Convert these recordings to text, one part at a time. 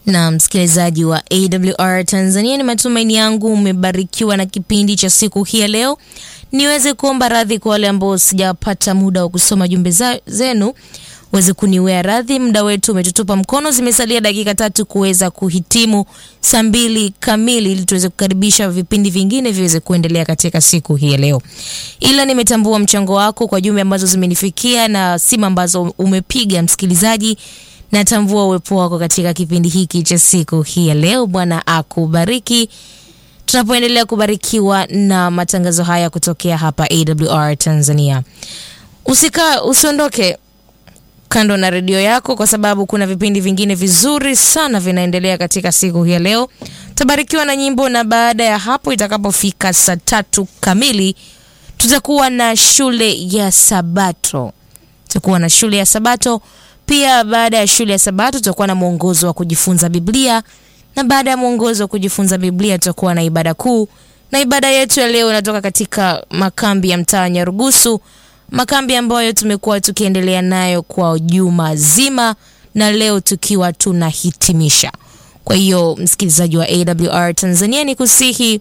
Na msikilizaji wa AWR Tanzania, ni matumaini yangu umebarikiwa na kipindi cha siku hii ya leo. Niweze kuomba radhi kwa wale ambao sijapata muda wa kusoma jumbe zenu, uweze kuniwea radhi. Muda wetu umetutupa mkono, zimesalia dakika tatu kuweza kuhitimu saa mbili kamili, ili tuweze kukaribisha vipindi vingine viweze kuendelea katika siku hii ya leo. Ila nimetambua mchango wako kwa jumbe ambazo zimenifikia na simu ambazo umepiga msikilizaji natambua uwepo wako katika kipindi hiki cha siku hii ya leo. Bwana akubariki tunapoendelea kubarikiwa na matangazo haya kutokea hapa AWR Tanzania. Usika usiondoke kando na redio yako, kwa sababu kuna vipindi vingine vizuri sana vinaendelea katika siku hii ya leo. Tabarikiwa na nyimbo, na baada ya hapo itakapofika saa tatu kamili tutakuwa na shule ya Sabato, tutakuwa na shule ya Sabato pia baada ya shule ya Sabato tutakuwa na mwongozo wa kujifunza Biblia, na baada ya mwongozo wa kujifunza Biblia tutakuwa na ibada kuu, na ibada yetu ya leo inatoka katika makambi ya mtaa Nyarugusu, makambi ambayo tumekuwa tukiendelea nayo kwa juma zima, na leo tukiwa tunahitimisha. Kwa hiyo msikilizaji wa AWR Tanzania, ni kusihi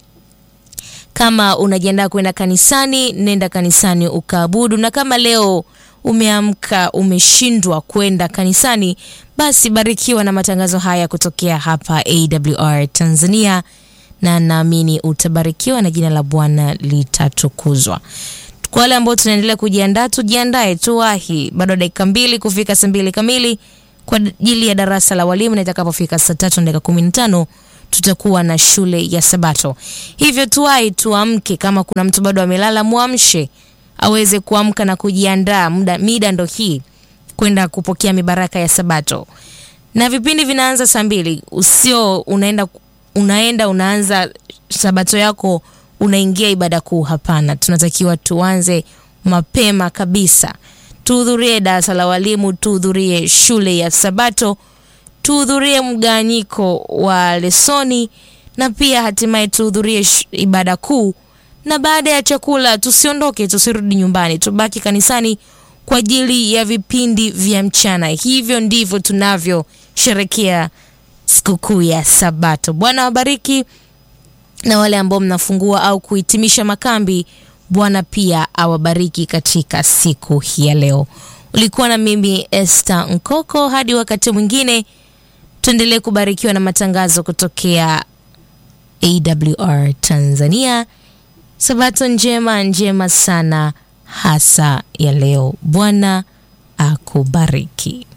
kama unajiandaa kwenda kanisani, nenda kanisani ukaabudu, na kama leo umeamka umeshindwa kwenda kanisani, basi barikiwa na matangazo haya kutokea hapa AWR Tanzania, na naamini utabarikiwa na jina la Bwana litatukuzwa. Kwa wale ambao tunaendelea kujiandaa, tujiandae, tuwahi, bado dakika mbili kufika saa mbili kamili kwa ajili ya darasa la walimu, na itakapofika saa tatu na dakika kumi na tano tutakuwa na shule ya Sabato. Hivyo tuwahi, tuamke. Kama kuna mtu bado amelala, mwamshe aweze kuamka na kujiandaa. Muda mida ndo hii kwenda kupokea mibaraka ya Sabato, na vipindi vinaanza saa mbili. Usio unaenda unaenda unaanza Sabato yako unaingia ibada kuu. Hapana, tunatakiwa tuanze mapema kabisa. Tuhudhurie darasa la walimu, tuhudhurie shule ya Sabato, tuhudhurie mgawanyiko wa lesoni, na pia hatimaye tuhudhurie ibada kuu na baada ya chakula tusiondoke, tusirudi nyumbani, tubaki kanisani kwa ajili ya vipindi vya mchana. Hivyo ndivyo tunavyosherekea sikukuu ya Sabato. Bwana wabariki, na wale ambao mnafungua au kuhitimisha makambi, Bwana pia awabariki katika siku hii ya leo. Ulikuwa na mimi Esther Nkoko. Hadi wakati mwingine, tuendelee kubarikiwa na matangazo kutokea AWR Tanzania. Sabato njema njema sana hasa ya leo. Bwana akubariki.